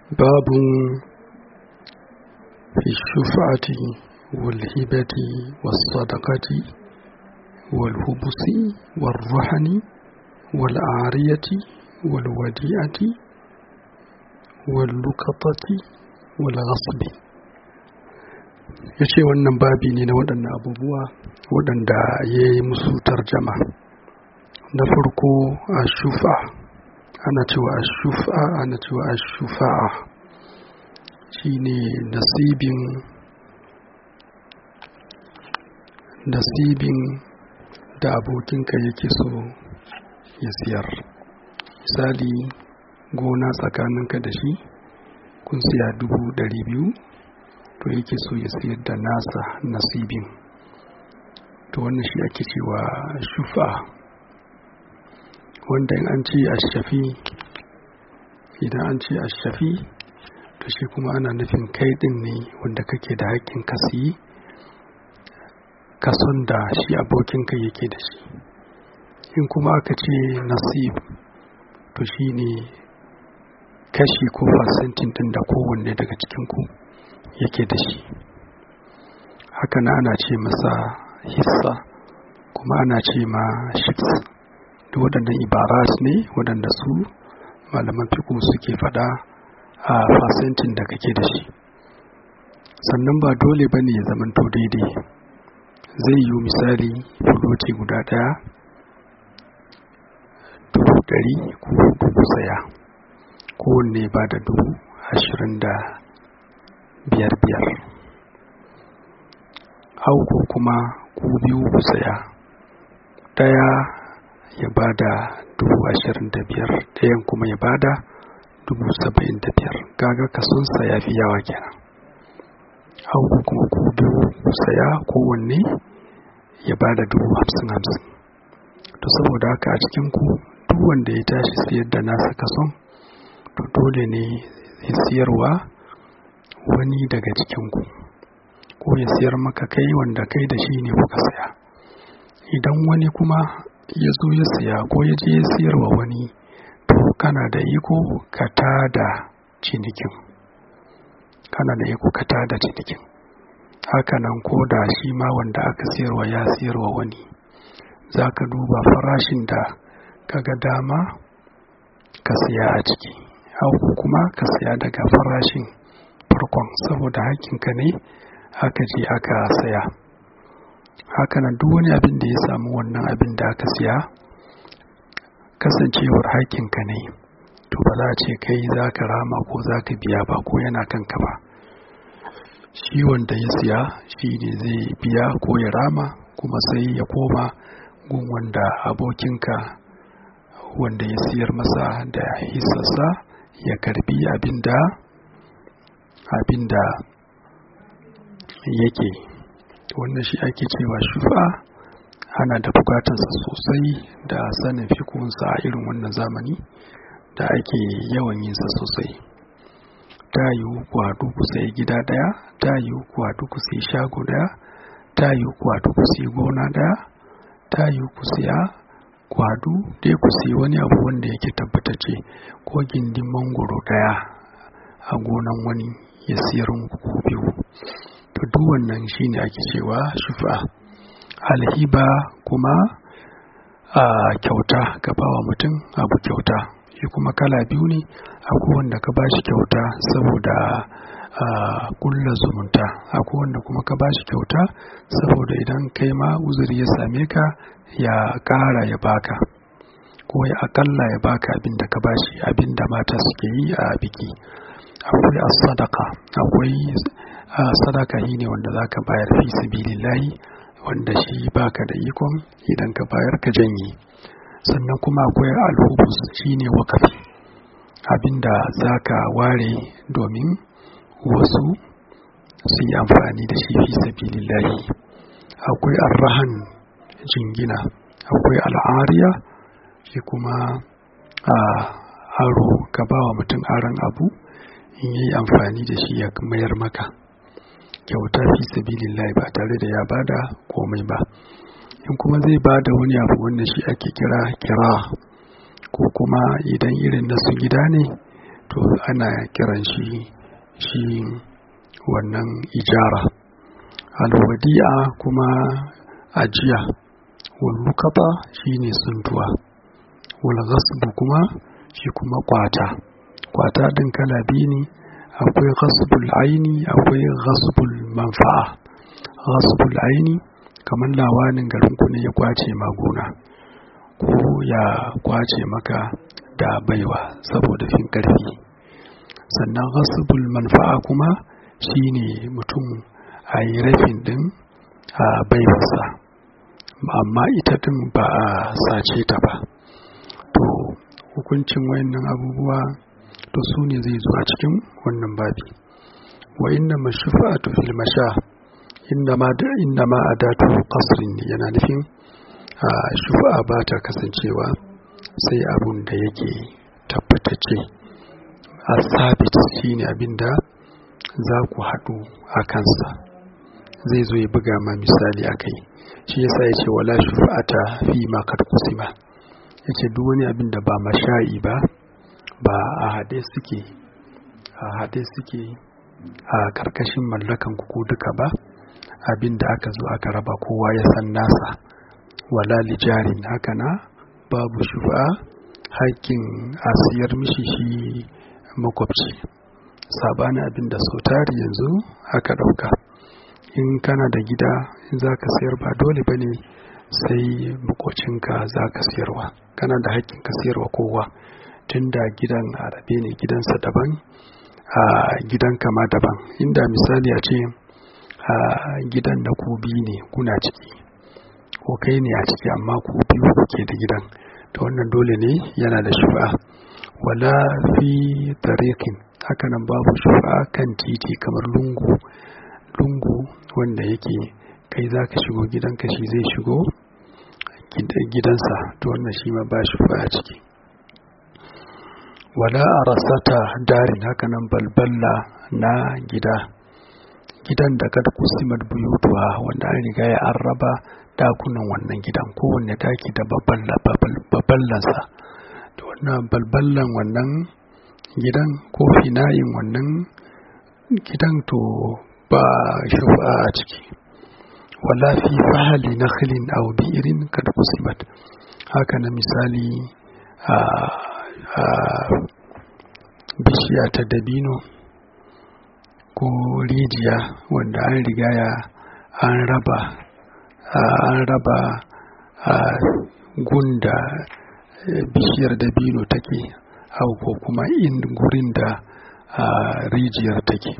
باب في الشفعة والهبة والصدقة والهبس والرهن والعارية والوديعة واللقطة والغصب ya ce wannan babi ne na waɗannan abubuwa waɗanda ya yi musu tarjama na farko a shufa ana cewa a shufa ana cewa a shufa'a shi ne nasibin nasibin da abokinka yake so ya siyar misali gona tsakaninka da shi kun siya dubu ɗari biyu to yake so ya siyar da nasa nasibin to wannan shi ake cewa shufa wanda in an ce ashafi idan an ce ashafi to shi kuma ana nufin kai din ne wanda kake da haƙƙin ka siyi kason da shi abokinka yake da shi in kuma aka ce nasib to shi ne kashi ko fasentin din da kowanne daga cikinku yake da shi haka na ana ce masa hissa kuma ana ce ma shiks da waɗannan ibarat ne waɗanda su malaman fiƙo suke faɗa a fasentin da kake da shi sannan ba dole ba ne ya zamanto daidai zai yi misali fuloti guda ɗaya dubu ɗari ko dubu saya kowanne ba da dubu ashirin da biyar biyar auku kuma ku biyu ku saya ɗaya ya bada dubu ashirin da biyar ɗayan kuma ya bada dubu saba'in da biyar gaga kasunsa ya fi yawa kenan auku kuma ku biyu ku saya kowanne ya bada dubu hamsin hamsin to saboda haka a cikin ku duk wanda ya tashi siyar da nasa kason to dole ne ya siyarwa wani daga cikinku ko ya siyar maka kai wanda kai da shi ne kuka saya idan wani kuma ya zo ya saya ko ya je ya siyarwa wani to kana da iko ka tada cinikin kana da iko ka tada cinikin hakanan ko da shi ma wanda aka siyarwa ya siyarwa wani za ka duba farashin da kaga dama ka siya a ciki hau kuma ka siya daga farashin farkon saboda hakinka ne aka je aka saya hakanan duk wani abin da ya samu wannan abin da aka siya kasancewar hakinka ne to ba za a ce kai za ka rama ko za ka biya ba ko yana kanka ba shi wanda ya siya shi ne zai biya ko ya rama kuma sai ya koma gun wanda abokinka wanda ya siyar masa da hisassa ya karbi abinda abinda yake wannan shi ake cewa shufa ana da bukatarsa sosai da sanin fikunsa a irin wannan zamani da ake yawan yinsa sosai ta yiwu kwadu ku sai gida daya ta yiwu kwadu ku sai shago daya ta yiwu kwadu ku sai gona daya ta yiwu ku siya kwadu dai ku sai wani abu wanda yake tabbatacce ko gindin mangoro daya a gonan wani ya siyar muku biyu to duk wannan shine ake cewa shufa alhiba kuma a kyauta ka bawa mutum abu kyauta shi kuma kala biyu ne akwai wanda ka bashi kyauta saboda a kulla zumunta akwai wanda kuma ka bashi kyauta saboda idan kai ma uzuri ya same ka ya kara ya baka ko ya akalla ya baka abin da ka bashi abin da mata suke yi a biki akwai sadaka akwai sadaka shi ne wanda za ka bayar fi sabilillahi wanda shi baka da ikon idan ka bayar ka janye sannan kuma akwai alhubus shi ne wakafi abinda za ka ware domin wasu su yi amfani da shi fi sabilillahi akwai arrahan jingina akwai al'ariya shi kuma a aro ka ba wa mutum aron abu in yi amfani da shi ya mayar maka kyauta fi sabilillahi ba tare da ya bada komai ba in kuma zai bada wani abu wanda shi ake kira kira ko kuma idan irin na su gida ne to ana kiran shi shi wannan ijara alwadi'a kuma ajiya wallukata shi ne suntuwa walghasbu kuma shi kuma kwata kwata din kala biyu ne akwai ghasbul aini akwai ghasbul manfa'a ghasbul aini kamar lawanin garinku ne ya kwace maguna ko ya kwace maka da baiwa saboda fin karfi sannan ghasbul manfa'a kuma shine mutum a yi rafin din a baiwarsa amma ita din ba a sace ta ba to hukuncin wayannan abubuwa to su ne zai zo a cikin wannan babi wa inna mashufa'atu fil masha inna ma da inna ma adatu qasrin yana nufin shufa'a ba ta kasancewa sai abun da yake tabbatacce a sabit shine abin da za ku haɗu a kansa zai zo ya buga ma misali a kai shi yasa ya ce wala shufa'ata fi ma kad kusima ya ce duk wani abin da ba masha'i ba ba a haɗe suke a haɗe suke a karkashin mallakan ku duka ba abin da aka zo aka raba kowa ya san nasa wala lijarin haka na babu shufa haƙƙin a siyar mishi shi makwabci sabanin abin da sau tari yanzu aka ɗauka in kana da gida in za ka sayar ba dole ba ne sai makocinka za ka siyarwa kana da haƙƙin ka siyarwa kowa tun da gidan arabe ne gidansa daban a gidan kama daban inda misali a ce a gidan na ku biyu ne kuna ciki ko kai ne a ciki amma ku biyu kuke da gidan ta wannan dole ne yana da shufa wala fi tariqin hakanan babu shufa kan titi kamar lungu lungu wanda yake kai za ka shigo gidanka shi zai shigo gidansa to wannan shi ma ba shufa a ciki wala a rasata darin hakanan balballa na gida gidan da kada kusimar buyutuwa wanda an riga ya an raba dakunan wannan gidan kowanne daki da babballansa da wannan balballan wannan gidan ko finayin wannan gidan to ba shufa a ciki wala fi fahali na khilin aw bi'irin kada kusimat haka na misali a bishiya ta dabino ko rijiya wanda an riga ya an raba an raba a gunda bishiyar dabino take au ko kuma in gurin da rijiyar take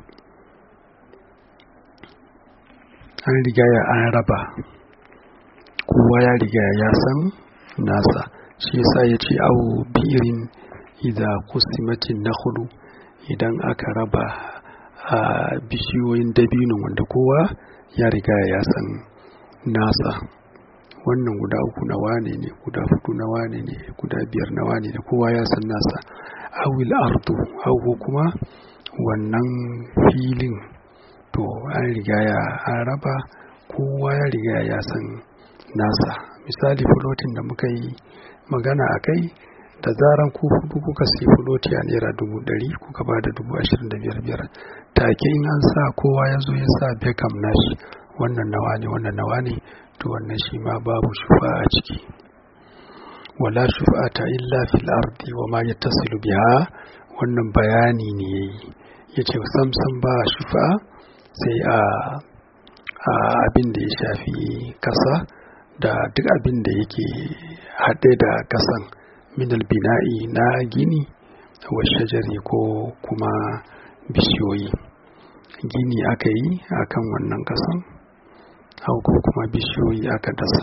an riga ya an raba kowa ya riga ya san nasa shi yasa ya ce au birin idza kusimatin nakhlu idan aka raba a bishiyoyin dabino wanda kowa ya riga ya san nasa wannan guda uku na wane ne guda hudu na wane ne guda biyar na wane ne kowa ya san nasa awil ardu awu kuma wannan filin to an riga ya an raba kowa ya riga ya san nasa misali fulotin da muka yi magana a kai da zaran ku hudu kuka sai fuloti a naira dubu ɗari kuka ba da dubu ashirin da biyar biyar take in an sa kowa ya zo ya sa bekam nashi wannan nawa ne wannan nawa ne to wannan shi ma babu shufa a ciki wala shufa'ata illa fil ardi wa ma yattasilu biha wannan bayani ne yayi yace samsam ba shufa sai a a abin da ya shafi kasa da duk abin da yake haɗe da kasan minal bina'i na gini wa shajari ko kuma bishiyoyi gini aka yi akan wannan kasan ko kuma bishiyoyi aka dasa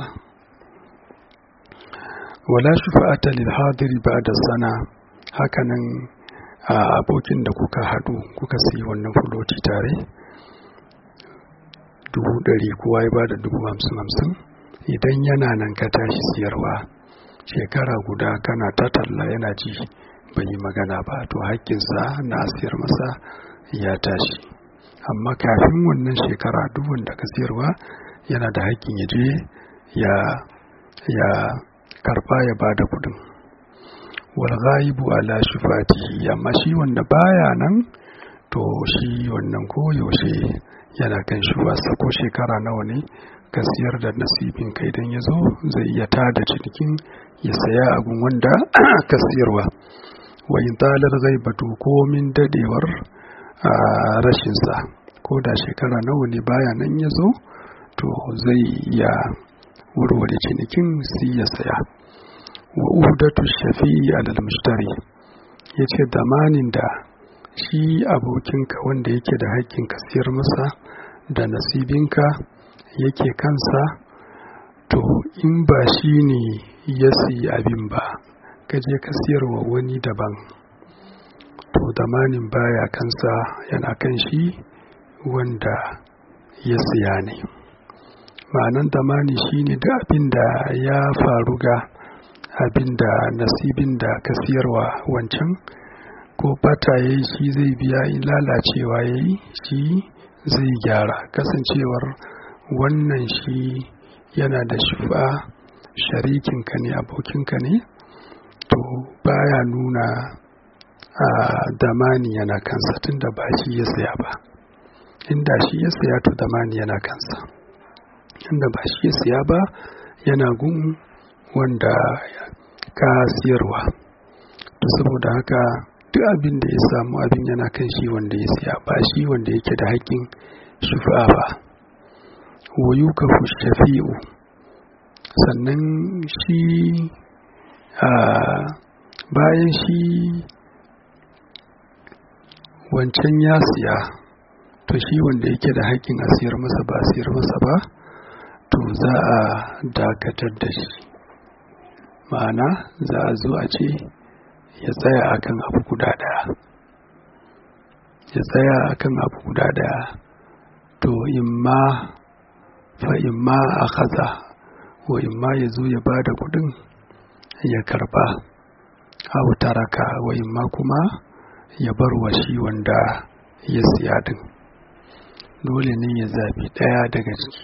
wala shufa'ata lil hadiri ba'da sana hakanan a abokin da kuka hadu kuka sayi wannan fuloti tare dubu ɗari kowa ya bada dubu hamsin hamsin idan yana nan ka tashi siyarwa shekara guda kana ta talla yana ji bai yi magana ba to haƙƙinsa na siyar masa ya tashi amma kafin wannan shekara duk wanda ka siyarwa yana da haƙƙin ya je ya ya karba ya bada kudin wal ghaibu ala shufatihi amma shi wanda baya nan to shi wannan ko yaushe yana kan shuwarsa ko shekara nawa ne ka siyar da nasibin kai dan ya zo zai iya tada cinikin ya saya abin wanda ka siyarwa wa in talar ghaibatu ko min dadewar rashinsa ko da shekara nawa ne baya nan ya zo to zai iya warware cinikin sai ya saya wa udatu shafi'i alal mushtari yace damanin da shi abokinka wanda yake da haƙƙin ka siyar masa da nasibinka yake kansa to in ba shi ne ya siyi abin ba ka je ka siyarwa wani daban to damanin baya kansa yana kan shi wanda ya siya ne ma'anan damani shine da abin da ya faru ga abin da nasibin da ka siyarwa wancan ko bata ya yi shi zai biya in lalacewa ya yi shi zai gyara kasancewar wannan shi yana da shufa sharikinka ne abokinka ne to baya nuna a damani yana kansa tunda ba shi ya saya ba inda shi ya saya to damani yana kansa inda ba shi ya saya ba yana gun wanda ka siyarwa to saboda haka duk abin da ya samu abin yana kan shi wanda ya siya ba shi wanda yake da haƙƙin shufa ba wayu ka shafi'u sannan shi a bayan shi wancan ya siya to shi wanda yake da haƙƙin a siyar masa ba siyar masa ba to za a dakatar da shi ma'ana za a zo a ce ya tsaya akan abu guda daya ya tsaya akan abu guda daya to imma fa imma a kaza wa imma ya zo ya bada kudin ya karba abu taraka wa imma kuma ya bar wa shi wanda ya siya din dole ne ya zabi daya daga ciki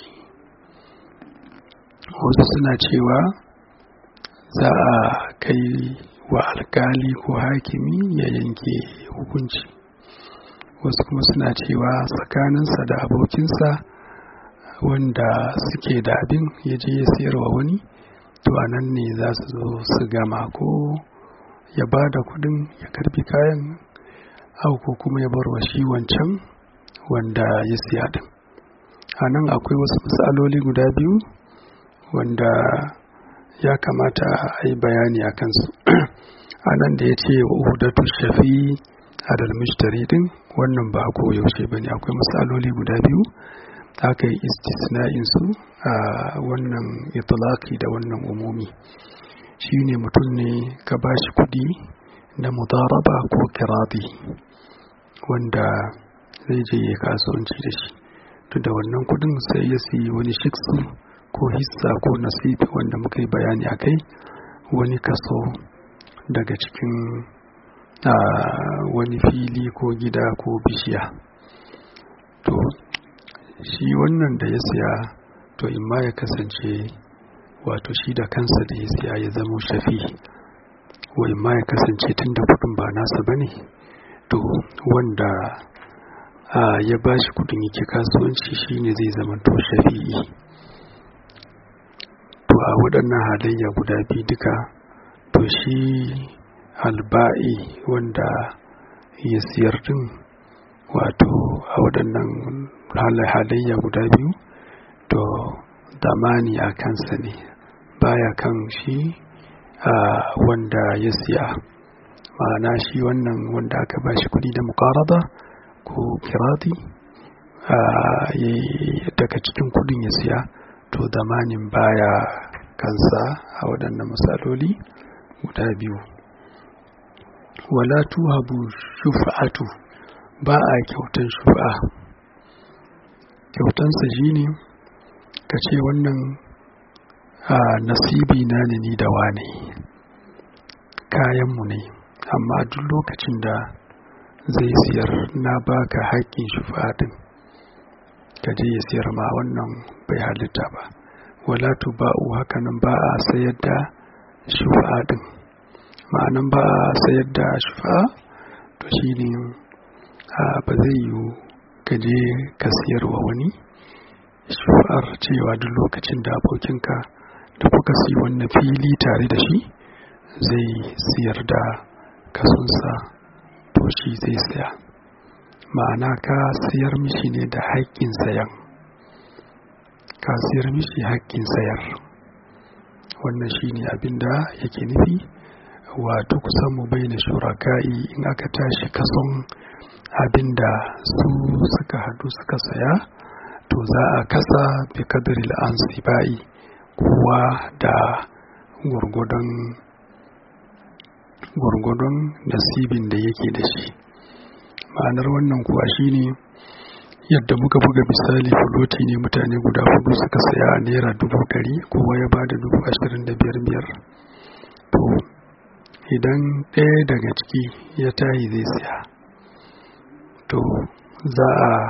wasu suna cewa za a kai wa alkali ko hakimi ya yanke hukunci wasu kuma suna cewa tsakaninsa da abokinsa wanda suke da abin ya je ya sayarwa wani to a nan ne za su zo su gama ko ya ba da kudin ya karbi kayan au ko kuma ya bar wa shi wancan wanda ya siya din a nan akwai wasu matsaloli guda biyu wanda ya kamata a yi bayani a kansu a nan da ya ce wa uhudatu shafi adal mushtari din wannan ba ko yaushe bane akwai matsaloli guda biyu aka yi istisna'in su a wannan itlaqi da wannan umumi shine mutum ne ka bashi kudi na mudaraba ko kiradi wanda zai je ya kasuwanci da shi to da wannan kudin sai ya siyi wani shiksu ko hissa ko nasibi wanda muka yi bayani a kai wani kaso daga cikin wani fili ko gida ko bishiya to shi wannan da ya siya to imma ya kasance wato shi da kansa da ya siya ya zama shafi wa imma ya kasance tun da kudin ba nasa ba ne to wanda ya ba shi kudin yake kasuwanci shine zai zama to shafi'i to a waɗannan halayya guda biyu duka to shi alba'i wanda ya siyar din wato a waɗannan halayya guda biyu to damani a kansa ne baya kan shi a wanda ya siya ma'ana shi wannan wanda aka ba shi kudi da mukarada ko kirati daga cikin kudin ya siya to damanin baya kansa a waɗannan matsaloli guda biyu wala tuhabu shufa'atu ba a kyautan shufa'a kyautansa shi ne ka ce wannan a nasibi na ne ni da wane kayanmu ne amma duk lokacin da zai siyar na baka haƙƙin shufa'a din ka je ya siyar ma wannan bai halitta ba wala tuba'u hakanan ba a sayar da shufa'a din ma'anan ba a sayar da shufa to shi ne ba zai yiwu ka je ka siyarwa wani shufar cewa duk lokacin da abokinka da kuka siyi wannan fili tare da shi zai siyar da kasonsa to shi zai saya ma'ana ka siyar mishi ne da haƙƙin sayan ka siyar mishi haƙƙin sayar wannan shi ne abinda yake nufi wato kusan mu bai na shuraka'i in aka tashi kason abinda su suka hadu suka saya to za a kasa bi kadiril an sibai kowa da gwargwadon gwargwadon nasibin da yake da shi ma'anar wannan kuwa shine yadda muka buga misali fuloti ne mutane guda hudu suka saya a naira dubu ɗari kowa ya bada dubu ashirin da biyar biyar to idan ɗaya daga ciki ya tayi zai siya to za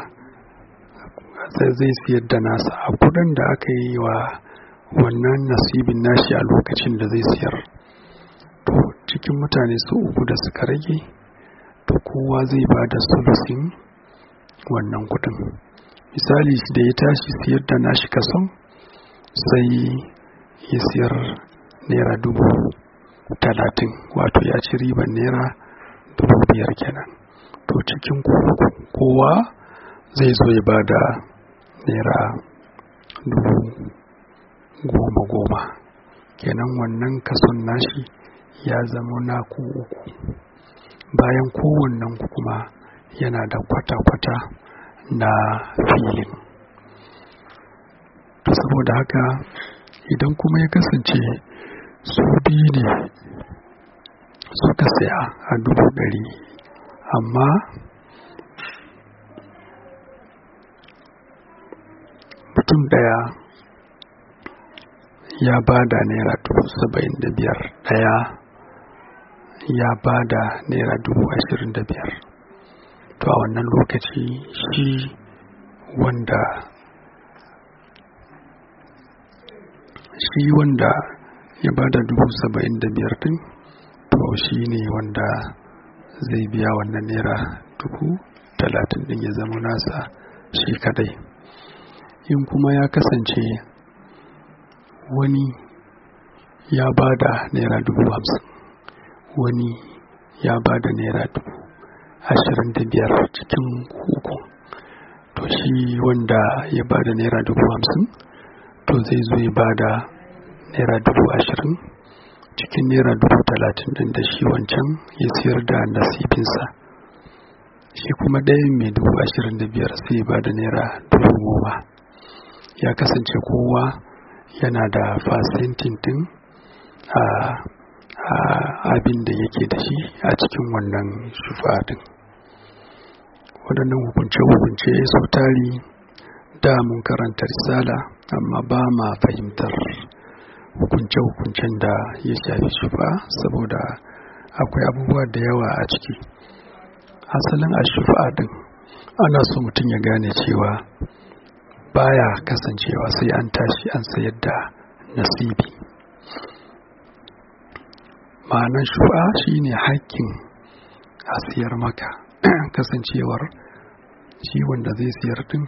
a zai siyar da nasa a kudin da aka yi wa wannan nasibin nashi a lokacin da zai siyar to cikin mutane su uku da suka rage to kowa zai ba da sulusin wannan kudin misali da ya tashi siyar da nashi kason sai ya siyar naira dubu talatin wato ya ci riban naira dubu biyar kenan to cikin kowa zai zo ya ba da naira dubu goma goma kenan wannan kason nashi ya zama naku uku bayan kowannen kuma yana da kwata-kwata na filin to saboda haka idan kuma ya kasance su biyu ne suka saya a dubu ɗari amma mutum ɗaya ya ba da naira dubu saba'in da biyar ɗaya ya ba da naira dubu ashirin da biyar to a wannan lokaci shi wanda shi wanda ya ba da dubu saba'in da biyar din to shi ne wanda zai biya wannan naira dubu talatin din ya zama nasa shi kadai in kuma ya kasance wani ya ba da naira dubu hamsin wani ya ba da naira dubu ashirin da biyar cikin uku to shi wanda ya ba da naira dubu hamsin to zai zo ya ba da naira dubu ashirin cikin naira dubu talatin din da shi wancan ya siyar da nasibinsa shi kuma ɗayan mai dubu ashirin da biyar sai ya ba da naira dubu goma ya kasance kowa yana da fasentin din a abin da yake da shi a cikin wannan shufa din waɗannan hukunce-hukunce su tari da mun karanta risala amma ba ma fahimtar hukunce-hukuncen da ya shafi shufa saboda akwai abubuwa da yawa a ciki asalin a shufa din ana so mutum ya gane cewa baya kasancewa sai an tashi an sayar da nasibi ma'anan shufa shine haƙƙin a siyar maka kasancewar shi wanda zai siyar din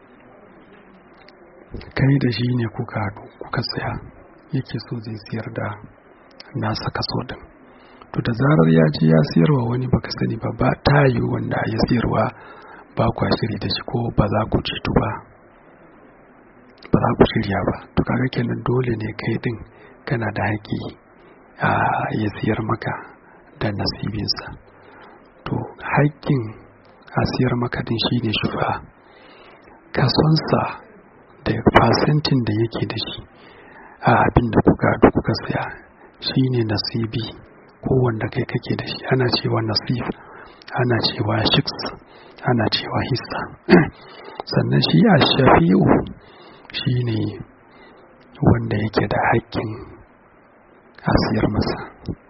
kai da shi ne kuka haɗu kuka saya yake so zai siyar da nasa kaso din to da zarar ya ji ya siyarwa wani baka sani ba ba ta yi wanda ya siyarwa ba kwa shiri da shi ko ba za ku ceto ba ba za ku shirya ba to kaga kenan dole ne kai din kana da haƙƙi a ya siyar maka da nasibinsa to haƙƙin a siyar maka din shine shufa kasonsa da fasentin da yake da shi a abin da kuka da kuka saya shine nasibi ko wanda kai kake da shi ana cewa nasib ana cewa shiks ana cewa hissa sannan shi a shafi'u shine wanda yake da haƙƙin a siyar masa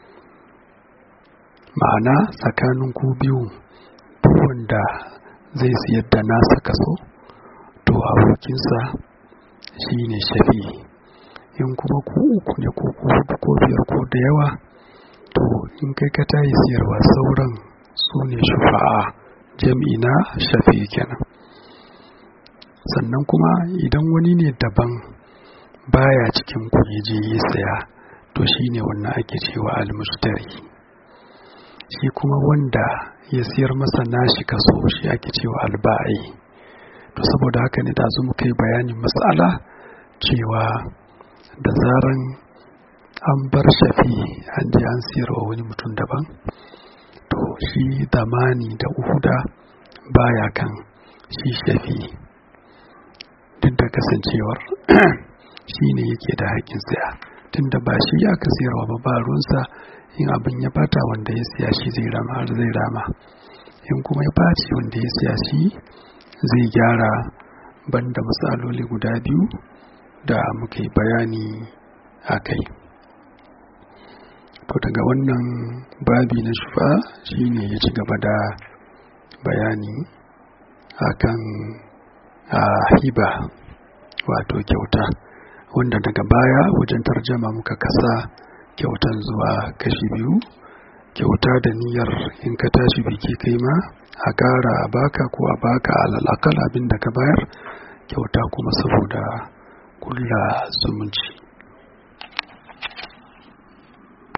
ma'ana tsakanin ku biyu duk wanda zai siyar da nasa kaso to abokinsa shi ne shafi in kuma ku uku ne ko ku hudu ko biyar ko da yawa to in kai ka tayi siyarwa sauran su ne shufa'a jam'i na shafi kenan sannan kuma idan wani ne daban baya cikin ku ya je ya saya to shine wannan ake cewa almushtari shi kuma wanda ya siyar masa nashi kaso shi ake cewa alba'i to saboda haka ne da zo muka yi bayanin matsala cewa da zaran an bar shafi an je an siyarwa wani mutum daban to shi zamani da uhuda baya kan shi shafi duk da kasancewar shi ne yake da haƙƙin saya tunda ba shi aka siyarwa ba ba ruwansa in abin ya bata wanda ya siya shi zai rama har zai rama in kuma ya baci wanda ya siya shi zai gyara banda matsaloli guda biyu da muka yi bayani a kai to daga wannan babi na shufa shine ya ci gaba da bayani akan a hiba wato kyauta wanda daga baya wajen tarjama muka kasa kyautan zuwa kashi biyu kyauta da niyyar in ka tashi biki kai ma a ƙara a baka ko a baka alalakal abin da ka bayar kyauta kuma saboda kulla zumunci